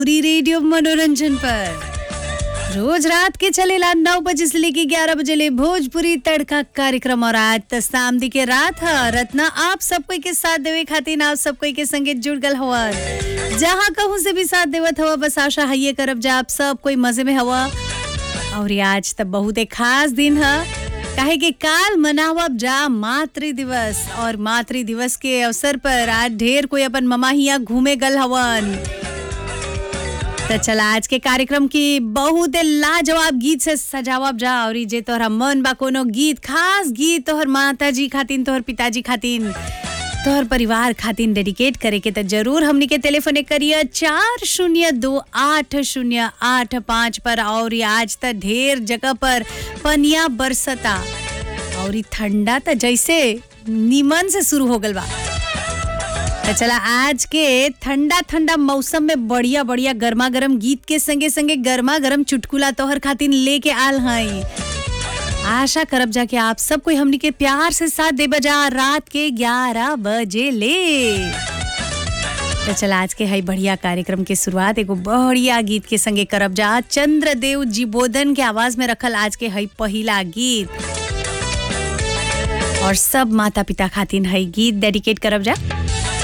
पूरी radio मनोरंजन पर रोज रात के चलेला नौ बजे से लेके ग्यारह बजे ले भोजपुरी तड़का कार्यक्रम और आज त शामदी के रात ह रत्ना आप सब कोई के साथ देवे खातिर आप सब कोई के संगे जुड़ गल हवन जहाँ कहूँ से भी साथ देवत हवा बस आशा है ये करब जा आप सब कोई मजे में हवा और ये आज त बहुत एक खास दिन है काहे कि काल मनावब जा मातृ दिवस और मातृ दिवस के अवसर पर आज ढेर कोई अपन ममा हिया घूमे गल हवन तो चला आज के कार्यक्रम की बहुत लाजवाब गीत से सजावब जा और ई जे तोहरा मन बा कोनो गीत खास गीत तोहर माता जी खातिन तोहर पिताजी खातिन तोहर परिवार खातिन डेडिकेट करे के तो जरूर हमनी के टेलीफोन करिए चार शून्य दो आठ शून्य आठ पाँच पर और ई आज तक ढेर जगह पर पनिया बरसता और ई ठंडा तो जैसे नीमन से शुरू हो गल बा तो चला आज के ठंडा ठंडा मौसम में बढ़िया बढ़िया गर्मा गर्म गीत के संगे संगे गर्मा गर्म चुटकुला तोहर खातिन लेके आल हई आशा करब जा कि आप सब कोई हमनी के प्यार से साथ दे बजा रात के 11 बजे ले तो चला आज के हई बढ़िया कार्यक्रम के शुरुआत एगो बढ़िया गीत के संगे करब जा चंद्रदेव जीबोधन के आवाज में रखल आज के हई पहिला गीत और सब माता पिता खातिन हई गीत डेडिकेट करब जा